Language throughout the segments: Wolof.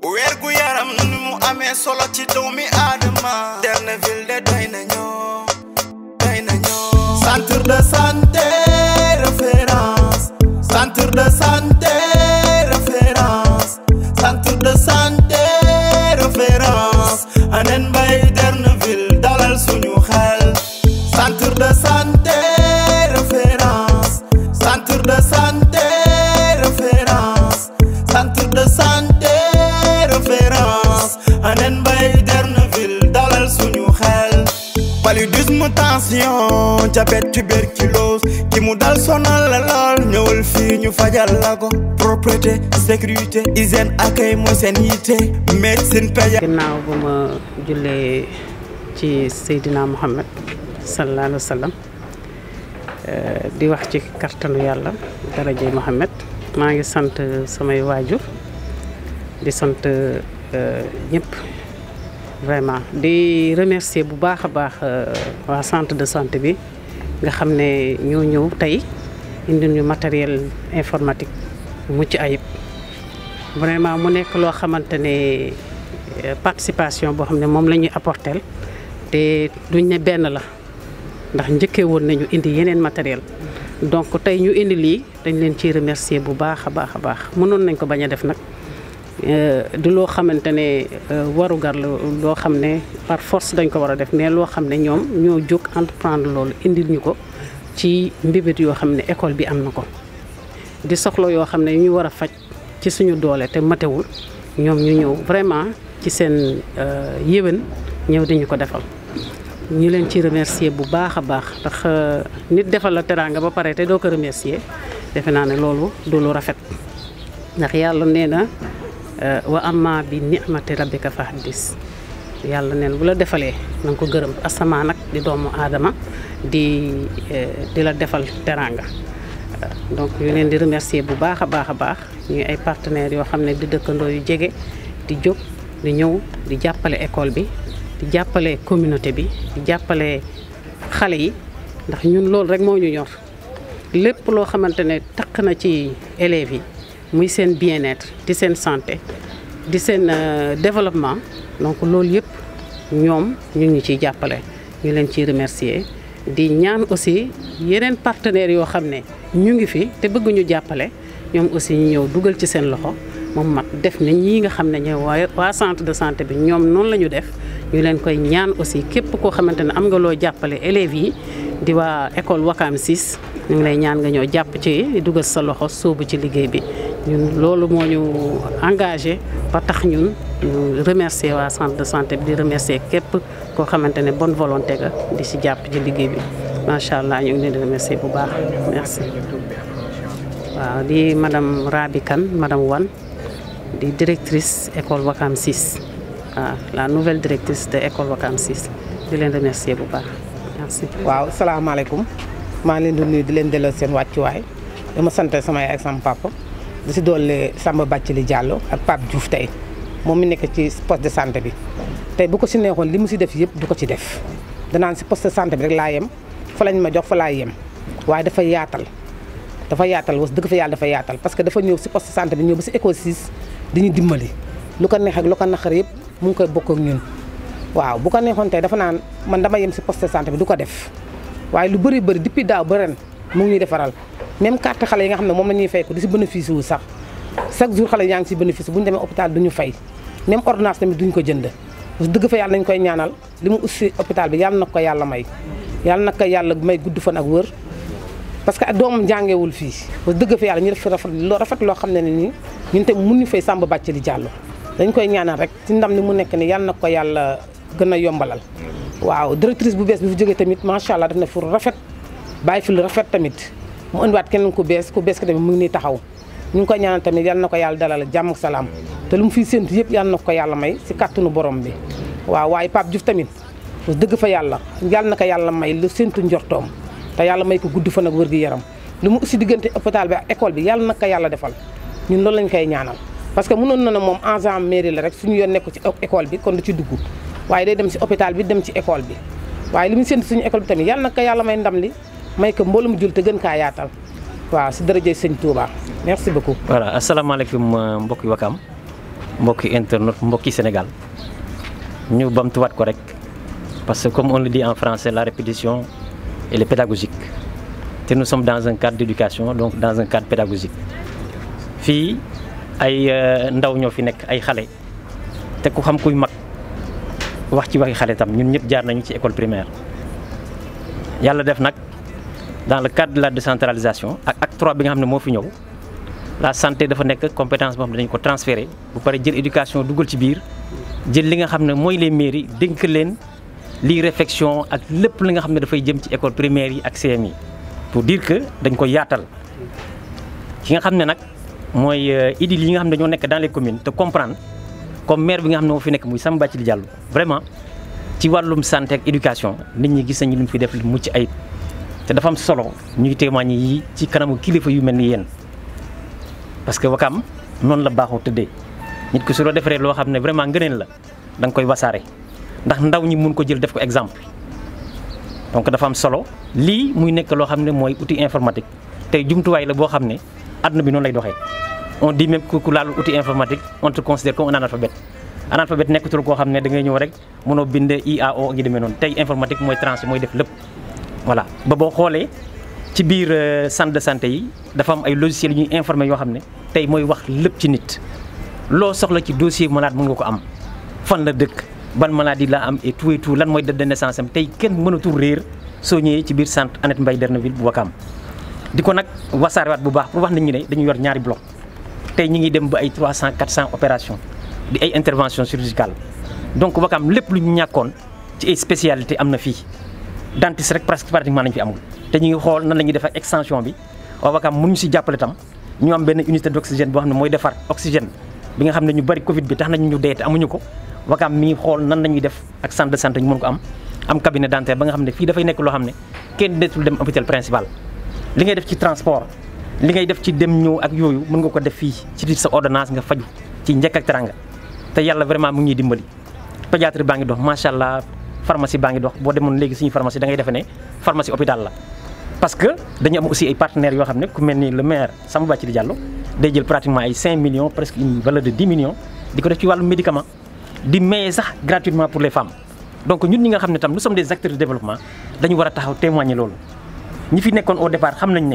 weer gu yaram ni mu amee solo ci doomi aadama Derneville de doy na ñoo doy na ñoo centre de santé référence centre de santé référence centre de santé référence anen mbay Derneville dalal suñu xel centre de santé référence centre de santé référence centre de santé référence anen mbay Derneville dalal suñu xel paludisme tension diabète tuberculose ki mu dal sonal la lool ñëwal fii ñu fajal la ko propreté sécurité hygiène accueil mooy seen yitte médecine pédiatrie ginnaaw bu ma jullee ci Seydina Muhammad sallallahu alayhi wa sallam di wax ci kartanu yàlla daraje Muhammad maa ngi sant samay waajur di sant ñëpp vraiment di remercier bu baax a baax waa centre de santé bi nga xam ne ñoo ñëw tey indi ñu matériel informatique mucc ayib vraiment mu nekk loo xamante ne participation boo xam ne moom la ñuy apporter te duñ ne benn la ndax njëkkee woon nañu indi yeneen matériel donc tey ñu indi lii dañ leen ciy remercier bu baax a baax a baax mënoon nañ ko bañ a def nag du loo xamante ne warugar la loo xam ne par force dañ ko war a def mais loo xam ne ñoom ñoo jóg entreprendre loolu indil ñu ko ci mbibét yoo xam ne école bi am na ko di soxla yoo xam ne ñu war a faj ci suñu doole te matewul ñoom ñu ñëw vraiment ci seen yéwén ñëw di ñu ko defal ñu leen ci remercier bu baax a baax ndax nit defal la teraanga ba pare te doo ko remercier defe naa ne loolu du lu rafet ndax yàlla nee na wa amma bi ni'mati rabbika fa haddis yàlla neen bu la defalee na nga ko gërëm asamaa nag di doomu aadama di di la defal teraanga donc ñu leen di remercier bu baax a baax a baax ñuy ay partenaires yoo xam ne di dëkkandoo yu jege di jóg di ñëw di jàppale école bi di jàppale communauté bi di jàppale xale yi ndax ñun loolu rek moo ñu ñor lépp loo xamante ne taq na ci élèves yi muy seen bien-être di seen santé di seen développement donc loolu yëpp ñoom ñu ngi ciy jàppale ñu leen ciy remercier di ñaan aussi yeneen partenaires yoo xam ne ñu ngi fi te bëgg ñu jàppale ñoom aussi ñu ñëw dugal ci seen loxo moom mat def na ñii nga xam ne ñooy waa waa centre de santé bi ñoom noonu la ñu def ñu leen koy ñaan aussi képp koo xamante ne am nga loo jàppale élèves yi di waa école Wakam 6 ñu ngi lay ñaan nga ñëw jàpp ci dugal sa loxo sóobu ci liggéey bi ñun loolu moo ñu engagé ba tax ñun ñu remercier waa centre de santé bi di remercier képp koo xamante ne bonne volonté ga di si jàpp ci liggéey bi macha allah ñu ngi leen di remercier bu baax merci. waaw di madame Rabi Kane madame Wan di directrice école Wakam 6 waaw la nouvelle directrice de école Wakam 6 di leen remercier bu baax merci. waaw salaamaaleykum maa ngi leen di nuyu di leen delloo seen wàccuwaay dama sant sama yaay ak sama papa di si doole Samba Bathily Diallo ak Pape Diouf tey moom mi nekk ci poste de santé bi tey bu ko si neexoon li mu si def yëpp du ko ci def danaan si poste de santé bi rek laa yem fa lañ ma jox fa laa yem waaye dafa yaatal dafa yaatal was dëgg fa yàlla dafa yaatal parce que dafa ñëw si poste de santé bi ñëw ba si école 6 di ñu dimbali lu ko neex ak lu ko naqar yëpp mu ngi koy bokk ak ñun waaw bu ko neexoon tey dafa naan man dama yem si poste de santé bi du ko def waaye lu bëri bëri depuis daaw ba ren mu ngi ñuy defaral même carte xale yi nga xam ne moom la ñuy fay ko di si bénéfice wu sax chaque jour xale yaa ngi si bénéfice bu ñu demee hôpital duñu fay même ordonnance tamit duñ ko jënd parce que dëgg fa yàlla nañ koy ñaanal li mu ussi hôpital bi yàlla na ko yàlla may yàlla na ko yàlla may gudd fan ak wër parce que doomam jàngewul fii parce que dëgg fa yàlla ñu def fi rafet loo rafet loo xam ne ne nii ñun tamit mun ñu fay Samba Bathily Diallo dañ koy ñaanal rek ci ndam li mu nekk ni yàlla na ko yàlla gën a yombalal waaw directrice bu bees bi fi jógee tamit macha allah def na fu rafet bàyyi fi lu rafet tamit mu indiwaat keneen ku bees ku bees ki tamit mu ngi nii taxaw ñu ngi koy ñaanal tamit yal na ko yàlla dalal jàmm ak salaam te lu mu fiy séntu yëpp yal na ko yàlla may si kàttanu borom bi waaw waaye Pape Diouf tamit wax dëgg fa yàlla yal na ko yàlla may lu séntu njortoom te yàlla may ko gudd fan ak wër gi yaram lu mu aussi diggante hôpital bi ak école bi yàlla na ko yàlla defal ñun loolu lañ koy ñaanal parce que mënoon na ne moom agent mairie la rek suñu yoon nekku ci école bi kon du ci dugg waaye day dem ci hôpital bi dem ci école bi waaye li mu séntu suñu école bi tamit yàlla na ko yàlla may ndam li may ko mboolum jul te gën kaa yaatal waaw si dërëjëy sëñ Touba merci beaucoup. voilà asalaamaaleykum mbokki Wakam mbokki internet mbokki Sénégal ñu bamtuwaat ko rek parce que comme on le dit en français la répétition elle est pédagogique te nous sommes dans un cadre d'éducation donc dans un cadre pédagogique fii ay ndaw ñoo fi nekk ay xale te ku xam kuy mag wax ci waxi xale tam ñun ñëpp jaar nañu ci école primaire yàlla def nag dans le cadre de la décentralisation ak acte 3 bi nga xam ne moo fi ñëw la santé dafa nekk compétence boo xam ne dañu ko transféré bu pare jël éducation dugal ci biir jël li nga xam ne mooy les mairies dénk leen lii réflexion ak lépp li nga xam ne dafay jëm ci école primaire yi ak CM yi pour dire que dañ ko yaatal ki nga xam ne nag mooy idil yi nga xam ne dañoo nekk dans les communes te comprendre comme maire bi nga xam ne moo fi nekk muy Samba Bathily Diallo vraiment ci wàllum santé ak éducation nit ñi gis nañu li mu fi def lu mucc ayib te dafa am solo ñuy témoigner yi ci kanamu kilifa yu mel ni yéen parce que Wakam noonu la baaxoo tëddee nit ki su loo defaree loo xam ne vraiment ngëneel la da nga koy wasaare ndax ndaw ñi mun ko jël def ko exemple donc dafa am solo lii muy nekk loo xam ne mooy outil informatique tey jumtuwaay la boo xam ne àdduna bi noonu lay doxee on dit même que ku laal outil informatique on te considère comme un analphabète analphabète nekkatul koo xam ne da ngay ñëw rek mënoo bind IAO ngi demee noonu tey informatique mooy tranché mooy def lépp voilà ba boo xoolee ci biir centre de santé yi dafa am ay logiciels yu ñuy informé yoo xam ne tey mooy wax lépp ci nit loo soxla ci dossier malade mën nga ko am fan la dëkk ban maladie la am et tout et tout lan mooy date de naissance am tey kenn mënatul réer soo ñëwee ci biir centre Annette Mbaye Derneville bu Wakam di ko nag wasaarewaat bu baax pour wax nit ñi ne dañu yor ñaari bloc tey ñi ngi dem ba ay 300 400 opérations di ay intervention chirurgicale donc Wakam lépp lu ñu ñàkkoon ci ay spécialité am na fii dentiste rek presque pratiquement nañ fi amul te ñu ngi xool nan la ñuy def ak extension bi waa Wakam mënuñu si jàppale tam ñu am benn unité d' oxygène boo xam ne mooy defar oxygène bi nga xam ne ñu bari Covid bi tax nañu ñu dee te amuñu ko Wakam mi ngi xool nan la ñuy def ak centre de santé ñu mën ko am am cabinet dentaire ba nga xam ne fii dafay nekk loo xam ne kenn deetul dem hôpital principal li ngay def ci transport li ngay def ci dem ñëw ak yooyu mën nga ko def fii ci sa ordonnance nga faju ci njëkk ak teranga te yàlla vraiment mu ngi ñuy dimbali pédiatrie baa ngi dox macha allah pharmacie baa ngi dox boo demoon léegi suñu pharmacie da ngay defe ne pharmacie hôpital la parce que dañu am aussi ay partenaires yoo xam ne ku mel ni le maire Samba Bathily Diallo day jël pratiquement ay 5 millions presque une valeur de 10 millions di ko def ci wàllu médicament di maye sax gratuitement pour les femmes donc ñun ñi nga xam ne tam nous sommes des acteurs de développement dañu war a taxaw témoigner loolu ñi fi nekkoon au départ xam nañ ne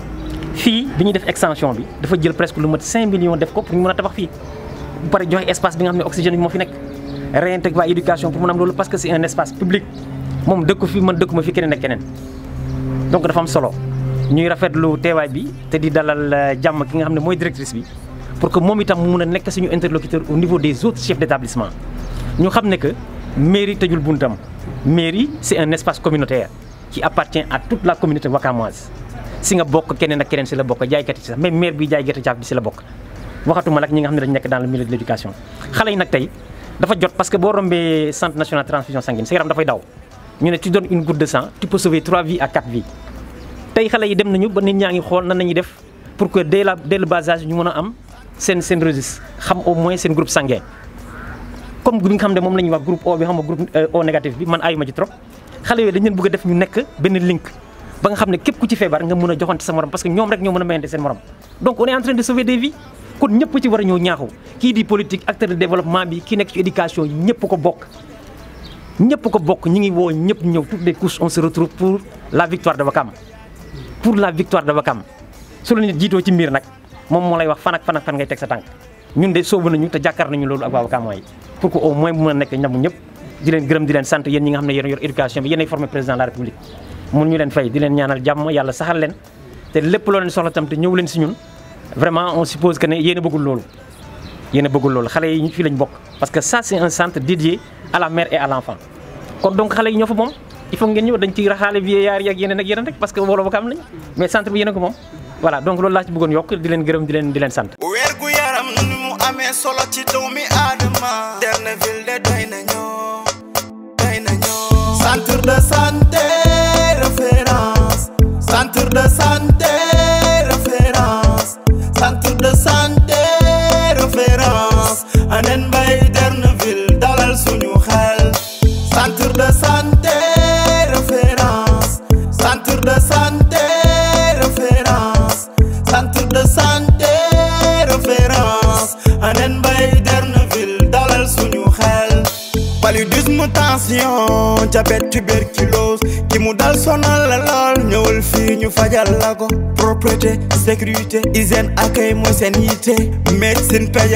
fii bi ñuy def extension bi dafa jël presque lu mat 5 millions def ko pour ñu mën a tabax fii bu pare joxe espace bi nga xam ne oxygène bi moo fi nekk réintégrer waa éducation pour mën am loolu parce que c'est un espace public moom dëkku fi man dëkku ma fi keneen ak keneen donc dafa am solo ñuy rafetlu teewaay bi te di dalal jàmm ki nga xam ne mooy directrice bi pour que moom itam mu mun a nekk suñu interlocuteur au niveau des autres chefs d'établissement ñu xam ne que mairie tëjul buntam mairie c'est un espace communautaire qui appartient à toute la communauté wakamoise si nga bokk keneen ak keneen si la bokk jaaykat yi sax même maire bi jaay gerte caaf bi si la bokk waxatuma nag ñi nga xam ne dañu nekk dans le milieu de l'éducation xale yi nag tey dafa jot parce que boo rombee centre national transfusion sanguine sa yaram dafay daw ñu ne tu donnes une goutte de sang tu peux sauver 3 vies à 4 vies tey xale yi dem nañu ba nit ñaa ngi xool nan nañuy def pour que dès la dès le bas âge ñu mën a am seen seen registre xam au moins seen groupe sanguin comme bi nga xam ne moom la ñuy wax groupe O bi xam nga groupe O négatif bi man ayuma ci trop xale yooyu dañu leen bëgg a def ñu nekk benn link ba nga xam ne képp ku ci feebar nga mën a joxante sa morom parce que ñoom rek ñoo mën a mayante seen morom donc on est en train de sauver des vies kon ñëpp ci war a ñëw ñaaxu kii di politique acteur de développement bi kii nekk ci éducation yi ñëpp ko bokk ñëpp ko bokk ñi ngi woo ñëpp ñëw toutes les couches on se retrouve pour la victoire de Wakam pour la victoire de Wakam su la nit jiitoo ci mbir nag moom moo lay wax fan ak fan ak fan ngay teg sa tànk ñun de soobu nañu te jàkkaar nañu loolu ak waa Wakam yi pour que au moins mu mën a nekk ñamu ñëpp di leen gërëm di leen sant yéen ñi nga xam ne yéen yor éducation bi yéenay formé président de la république mun ñu leen fay di leen ñaanal jàmm yàlla saxal leen te lépp loo leen soxla tam te ñëw leen si ñun vraiment on suppose que ne yéen a bëggul loolu yéen a bëggul loolu xale yi ñu fii lañ bokk parce que ça c'est un centre dédié à la mère et à l'enfant kon donc xale yi ñoo fa moom il faut ngeen ñëw dañ ciy raxaale vieillard yi ak yeneen ak yeneen rek parce que wolo Wakam lañ mais centre bi yéen a ko moom voilà donc loolu laa ci bëggoon yokk di leen gërëm di leen di leen sant weer gu yaram ni mu amee solo ci doomi aadama Derneville de doy na ñoo doy na ñoo centre de santé référence centre de santé référence centre de santé référence Annette Mbaye Derneville dalal suñu xel centre de santé référence centre de santé référence centre de santé référence Annette Mbaye Derneville paludisme tension diabète tuberculose ki mu dal sonal la lool ñëwal fii ñu fajal la ko propreté sécurité hygiène accueil mooy seen yitte médecine